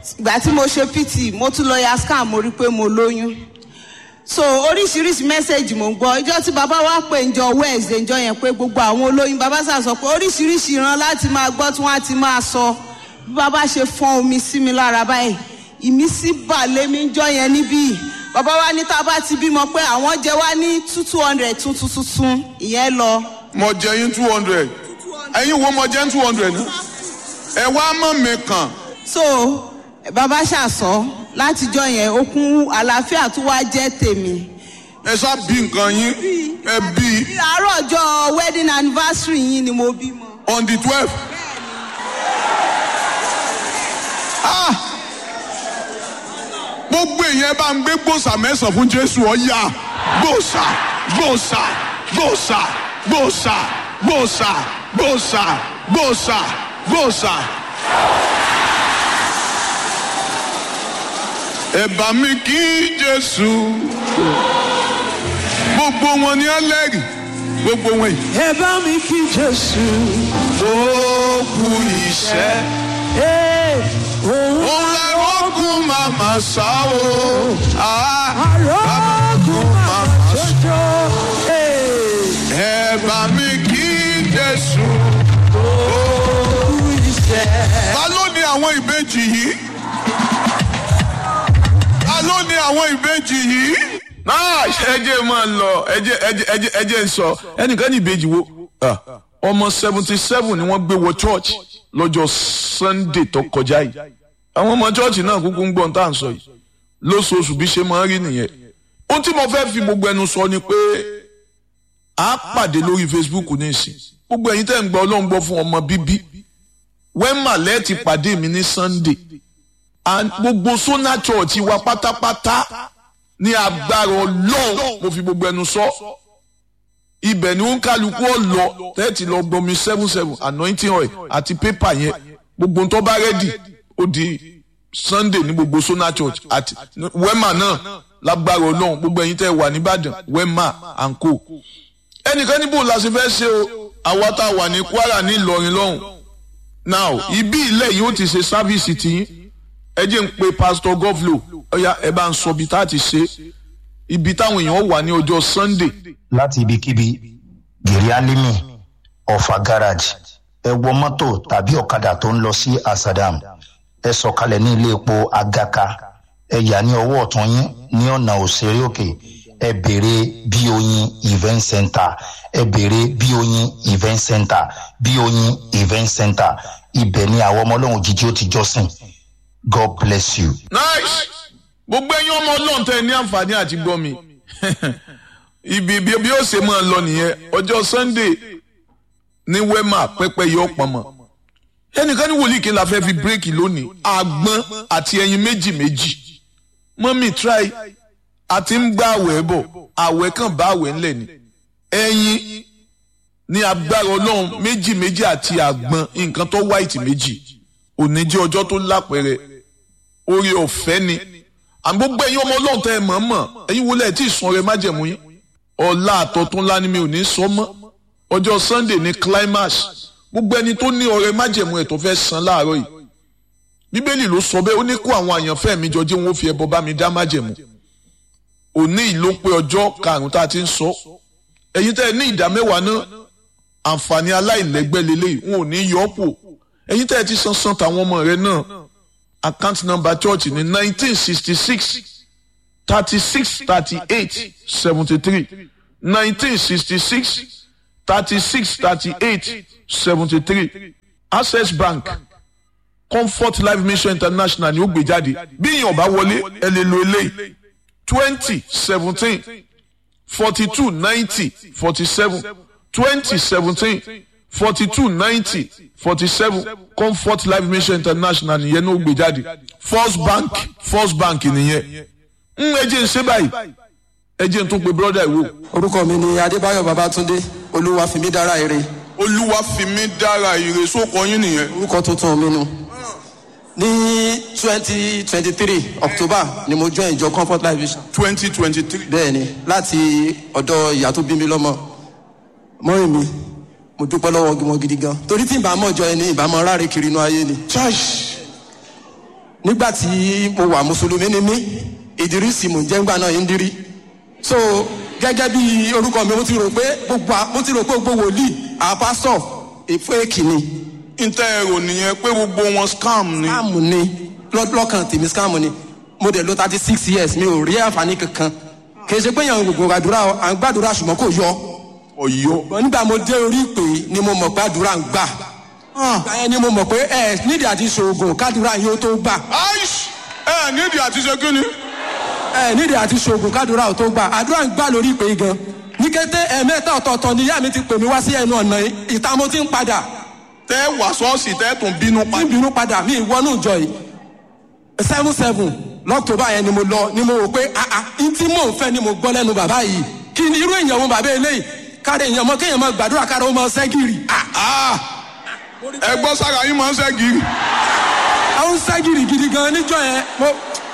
ìgbà tí mo ṣe pt mo tún lọ ya scan mo rí i pé mo lóyún so oríṣiríṣi mẹ́sẹ̀gì mò ń gbọ́ ìjọ tí bàbá wa pè ń jọ wednesday ìjọ yẹn pé gbogbo àwọn olóyún bàbá sà sọ pé oríṣiríṣi ìran láti máa gbọ́ tí wọ́n á ti máa sọ bí bàbá ṣe fọ́n omi sí mi lára báyìí ìmísí bà lémi ń jọ yẹn níbí bàbá wa ní tá a bá ti bímọ pé àwọn jẹ wá ní two two hundred tuntun tuntun ìyẹn lọ. mo jẹ yín two hundred ẹ̀yin wo mo jẹ́ two hundred náà ẹ wá mọ̀ mi kàn so bàbá ṣàṣọ látijọ́ yẹn okun àlàáfíà tó wá jẹ́ tèmi. ẹ ṣá bí nǹkan yín ẹ bí àárọ̀ ọjọ́ wedding anniversary yín ni mo bímọ. on the twelve. gbogbo èèyàn bá ń gbé gbòòsà mẹ́sàn-án fún jésù ọ̀yà gbòòsà gbòòsà gbòòsà gbòòsà gbòòsà gbòòsà gbòòsà gbòòsà. ẹ bá mi kí jésù gbogbo wọn ni ẹlẹ́rìí gbogbo wọn yìí. ẹ bá mi kí jésù ó kú iṣẹ́ òun òun lẹ́rọ̀ọ́gùn màmá sá o. àrògùn màmá jọjọ ẹ bá mi kí jésù. kú iṣẹ́. ta ló ní àwọn ìbejì yìí? ta ló ní àwọn ìbejì yìí? náà ẹjẹ máa lọ ẹjẹ ẹjẹ ẹjẹ ẹjẹ ń sọ ẹnìkan ní ìbejì wo Ah, ọmọ seventy seven ni wọ́n gbé wọ church lọ́jọ́ sunday tó kọjá yìí àwọn ọmọ church náà kúkú ń gbọ́n tá à ń sọ yìí lóṣooṣù bí ṣe máa ń rí nìyẹn ohun tí mo fẹ́ fi gbogbo ẹnu sọ ni pé a pàdé lórí facebook ní ìsìn gbogbo ẹ̀yin tẹ́ ń gbọ́ ọlọ́run gbọ́ fún ọmọ bíbí wẹ́mà lẹ́ẹ̀tì pàdé mi ní sunday and gbogbo sona church wa pátápátá ní agbára ọlọ́run mo fi gbogbo ẹnu sọ ibẹ̀ ni ó ń kálukú ọ̀lọ́ tẹ́ẹ̀tì lọ gbomi seven seven anointing oil àti pépà yẹn gbogbo tó bá rẹ́dì ó di sunday ní gbogbo sona church àti wema náà lágbára ọlọ́run gbogbo ẹ̀yin tẹ́ wà nìbàdàn wema and co ẹnìkan níbo la ṣe fẹ́ ṣe o àwa tá a wà ní kwara ní ìlọrin lọ́hùn now ibi ilẹ̀ yìí ó ti ṣe sáfíìsì tiyín ẹ jẹ́ ń pe pastor govlo ọ̀ya ẹ bá ń sọ ibi tá a ti ṣe ibi táwọn èèyàn wà ní ọjọ́ sunday láti ibikíbi gèrè alimi ọ̀fà garage ẹ wọ mọ́tò tàbí ọ̀kadà tó ń lọ sí asadam ẹ sọ̀kalẹ̀ ní ilé epo agaka ẹ yà ní ọwọ́ ọ̀tún yín ní ọ̀nà òṣèré òkè ẹ béèrè bí oyin event center ẹ béèrè bí oyin event center bí oyin event center ibẹ̀ ni àwọn ọmọ ọlọ́run jíjí ó ti jọ́sìn god bless you. nice gbogbo ẹyin ọmọ ọlọ́run tẹ ní àǹfààní àti gbọ́ mi ibi bí bí ó ṣe máa lọ nìyẹn ọjọ́ sunday ní wema pẹ́pẹ́ yọ pọ̀nmọ́ ẹnìkan ní wòlíì kí n la fẹ́ fi bírèkì lónìí àgbọn àti ẹyin méjì méjì mọ́mí try àti ń gbá àwẹ̀ bọ̀ àwẹ̀ kan bá àwẹ̀ ńlẹ̀ ni ẹyin ní agbára ọlọ́run méjì méjì àti àgbọn nǹkan tó white méjì òní jẹ́ ọjọ́ tó lápẹ̀rẹ̀ orí ọ̀fẹ́ ni àmì gbogbo ẹ̀yin ọmọ ọlọ́run tẹ́ ẹ mọ̀ mọ̀ ẹ̀yin wọlé ẹ̀ tí ì sun ọrẹ májẹ̀mú yín ọ̀la àtọ̀tún ńlá ni mi ò ní sọ mọ́ ọjọ́ sunday ní climax gbogbo ẹni tó ní ọrẹ májẹ̀mú ẹ̀ tó fẹ́ san láàárọ̀ yìí bíbélì ló sọ bẹ́ẹ̀ ó ní kó àwọn àyànfẹ́ mi jọ jẹ́ wọn ó fi ẹbọ bá mi dá májẹ̀mú òní ìló pé ọjọ́ karùn-ún tá a ti ń sọ ẹ̀yin tẹ́ ẹ ní ìdá mẹ́wàá náà àǹfààní aláìlẹ́gbẹ́ lélẹ́yìí wọn ò ní yọ ọ́ pò ẹ̀yin tẹ́ ẹ ti san san tàwọn ọmọ rẹ náà account number church ní nineteen sixty six thirty six thirty eight seventy three nineteen sixty six thirty six thirty eight seventy three access bank comfort life mission international ni ó gbé jáde bí èèyàn bá wọlé ẹ lè lo eléyìí twenty seventeen forty two ninety forty seven twenty seventeen forty two ninety forty seven comfort life mission international nìyẹn ní ó gbé jáde first bank first bank nìyẹn ń ẹjẹ ń ṣe báyìí ẹjẹ ń tún pe brother ìwò. orúkọ mi ni adébáyọ̀ babatunde olúwa fi mí dára ire olúwa fi mí dára ire sóko yín nìyẹn. orúkọ tuntun mi nu ní twenty twenty three october ni mo join ìjọ comfort life vision twenty twenty three. bẹ́ẹ̀ ni láti ọ̀dọ̀ ìyá tó bí mi lọ́mọ mọ́rin mi mo dúpẹ́ lọ́wọ́ wọn gidi gan torí tí ìbámu ọjọ́ ẹni ìbámu ráre kiri inú ayé ni church nígbà tí mo wà mùsùlùmí ni mí ìdírísì mò ń jẹ́ ńgbà náà yín dírí so gẹ́gẹ́ bí orúkọ mi mo ti rò pé gbogbo à- mo ti rò pé gbogbo wòlíì àwọn pásítọ̀ èfó èkìní ntẹ ẹrọ nìyẹn pé gbogbo wọn scam ni. scam ni lọ́- lọ́kàn tèmi scam ni mo dẹ̀ lo thirty six years mi ò rí àǹfààní kankan kì í ṣe pé yàn gbogbo àdúrà o, à ń gbàdúrà ṣùgbọ́n kò yọ ọ̀yọ́. Ṣùgbọ́n nígbà mo dé orí ìpè yìí ni mo mọ̀ pé àdúrà ń gbà ìgbà yẹn ni mo mọ̀ pé ẹ nídìí àti ṣoògùn kádùrà yóò tó gbà aish ẹ nídìí àti ṣe kí ni. ẹ nídìí àti ṣoògùn kádùrà ò tó gbà àdúrà ń gbà lórí ìpè yìí gan ní kété ẹ̀ẹ̀mẹ́ta ọ̀tọ̀ọ̀tọ̀ ni ìyá mi ti pè mí wá sí ẹnu ọ̀nà yìí ìta mo ti ń padà tẹ wà ṣọ́ọ̀ṣì tẹ tún bínú pa. ní ìbínú padà mi ìwọ́nú ìjọ yìí seven seven lọ́kítọ́bà yẹn ni mo lọ ni mo rò pé ah ah n tí mò ń fẹ́ ni mo gbọ́ lẹ́nu bàbá yìí kí ni irú èèyàn wo bàbá eléyìí káre èèyàn mọ kéèyàn máa gbàdúrà káre ó máa ṣẹ́gìrì ah Ah! ẹ gbọ́ sára yín máa ń ṣẹ́gi. àwọn ságìrì gidi gan níjọ yẹn mo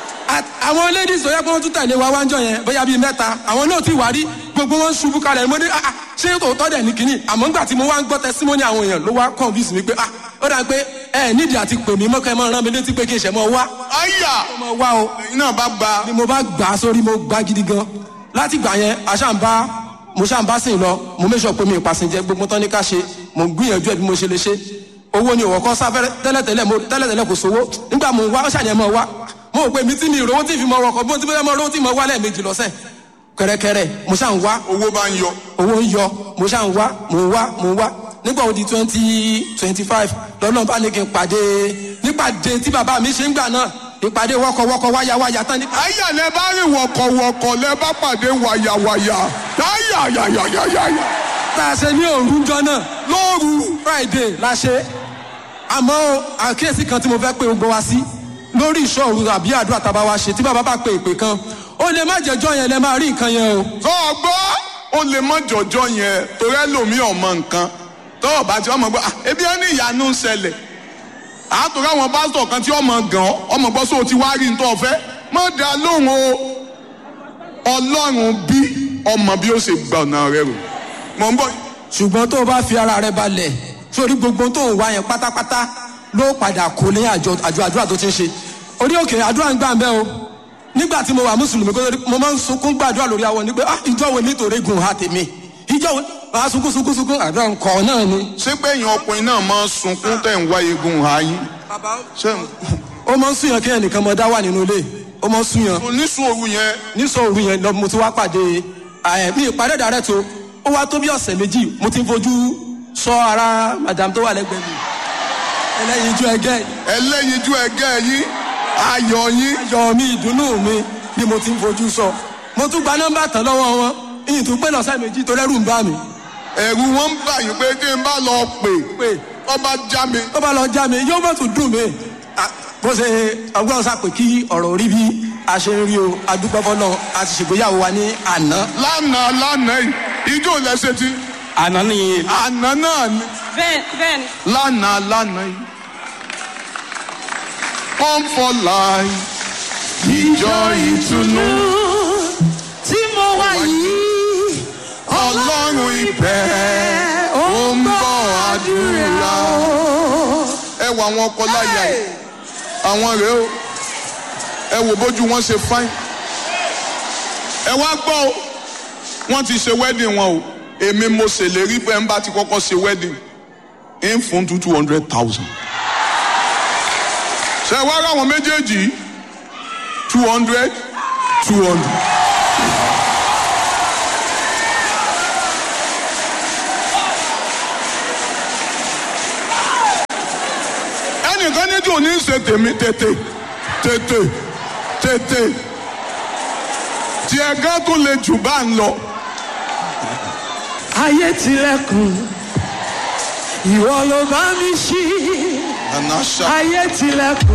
a- àwọn ladies tó yẹ kó wọn tún tẹ̀lé wa wájọ yẹn bóyá bíi mẹ́ta àwọn náà ti wá rí gbogbo wọn ṣubú kalẹ̀ mo ní ah ah, ṣé tòótọ́ dẹ̀ ní kínní àmọ́ ńgbà tí mo wá ń gbọ́ testimony àwọn èèyàn ló wá convince mi pé ah ó dà pé ẹ nídìí àti pè mí mọ́kẹ́ mọ́ rán mi létí pé kí n ṣẹ̀ mọ́ wá àyà mọ́ wá o ẹ̀yin náà bá gba. ni mo bá gbà á sórí mo gbà gidi gan láti gbà yẹn aṣáǹbá mo ṣáǹbá sìn lọ mo méṣọ pé mi ìpàsìnjẹ gbogbo tán ní ká ṣe mo ń gbìyànjú ẹ bí mo ṣe lè ṣe owó ni òwò kan sáfẹ́rẹ́ tẹ́lẹ̀tẹ́lẹ̀ mo tẹ́lẹ̀tẹ́lẹ̀ kò sówó nígbà mo ń wá ṣàyẹn mọ́ wá mo rò pé mi tí mi ìrówó tí fi mọ ọkọ̀ bí mo ti bẹ́ẹ̀ mọ owó tí mo wá lẹ́ẹ̀mejì lọ́sẹ̀ kẹrẹkẹrẹ mo ṣà ń wá owó bá ń yọ. owó ń yọ mo ṣà ń wá mo ń wá mo ń wá nígbà wo di twenty twenty five lọ́nà bá ní kí n pàdé nípàdé tí bàbá mi ṣe ń gbà náà ìpàdé wọ́kọ̀wọ́kọ̀ wáyáwáyá tán ní àyà lẹ bá rìn wọ̀kọ̀wọ̀kọ̀ lẹ bá pàdé wàyàwàyà. àyà yàyàyàyà. tá a ṣe ní òrùjọ náà lóru friday la ṣe àmọ́ o, àkíyèsí kan tí mo fẹ́ pé gbogbo wa sí lórí ìṣòro àbí àdúrà tá a bá wa ṣe tí bàbá bá pe ìpè kan ó lè má jẹjọ́ yẹn lẹ máa rí nǹkan yẹn o. tó o gbọ́ ó lè mọ jọjọ yẹn torí ẹlòmíì ọmọ nǹkan tó o bá ti ọmọ gbọ́ "Ah, ebi ẹ ní ìyanu ń ṣẹlẹ̀ àtòrí àwọn pásítọ̀ kan tí ọmọ gàn ọ́ ọmọ gbọ́ sóò ti wá rí nítorí ọ̀fẹ́ mọ̀ dá lóhùn o ọlọ́run bí ọmọ bí ó ṣe gbà ọ̀nà rẹ rò mọ̀ ń bọ̀ ṣùgbọ́n tó o bá fi ara rẹ balẹ̀ sórí gbogbo tó ń wá yẹn pátápátá ló padà kó ní àjọ àjọ àdúrà tó ti ń ṣe orí òkè àdúrà ń gbà ń bẹ́ o nígbà tí mo wà mùsùlùmí kó tó di- mo máa ń sunkún gbàdúrà lórí awọ ni pé ah ìjọ wo nítorí gùn ha tèmi ìjọ wo máa sunkún sunkún sunkún àdúrà ńkọ náà ni. ṣé pé èèyàn ọkùnrin náà máa ń sunkún tẹ̀ ń wá egun ààyè ṣé ó máa ń súnyàn kí ẹnìkan mọ dá wà nínú ilé ó máa ń súnyàn oníṣòro yẹn nísọ òru yẹn lọ mo ti wá pàdé ẹ mi ìpàdé dàrẹ́ tó ó wá tó bí ọ̀sẹ̀ méjì mo ti ń fojú sọ ara madam tó wà lẹ́gbẹ̀ẹ́ mi ẹlẹ́yin ijó ẹgẹ́ ẹlẹ́yinjú ẹgẹ́ yín ayọ̀ yín yọ mi ìdùnnú mi ni mo ti ń fojú sọ mo tún gba nọ́mbà tán lọ́wọ́ wọn ìyìn tún pé lọ́sẹ̀ méjì tó rẹ́rù ń bá mi ẹ̀rù wọn ń bà yín pé tí n bá lọ pè pé ọba já mi tó bá lọ já mi yóò mọ̀ tún dùn mí Ah, bó ṣe ọgbọ́n sàpè kí ọ̀rọ̀ orí bí a ṣe ń rí o adúgbò náà a ti ṣègbéyàwó wa ní àná lánàá lánàá yìí ijó lẹ́sẹ̀ tí àná nìyẹn àná náà ni bẹ́ẹ̀ bẹ́ẹ̀ ni. lánàá lánàá yìí come for life ìjọ ìtùnú tí mo wá yìí ọlọ́run ìbẹ̀ ó ń bọ̀ àdúrà ẹ wo àwọn ọkọ láyà yìí àwọn rèé o ẹ wò bójú wọn ṣe fáìn ẹ wá gbọ́ o wọ́n ti ṣe wedding wọn o èmi mo ṣèlérí pé ń bá ti kọ́kọ́ ṣe wedding ń fún two two hundred thousand ṣe wá rà wọn méjèèjì two hundred two hundred. ẹnìkan ní tí ò ní ṣe tèmi tètè tètè tètè tí ẹgán tó le jù bá ń lọ. ayé tilẹ̀kùn ìwọ ló bá mi ṣí àná ṣá. ayé tilẹ̀kùn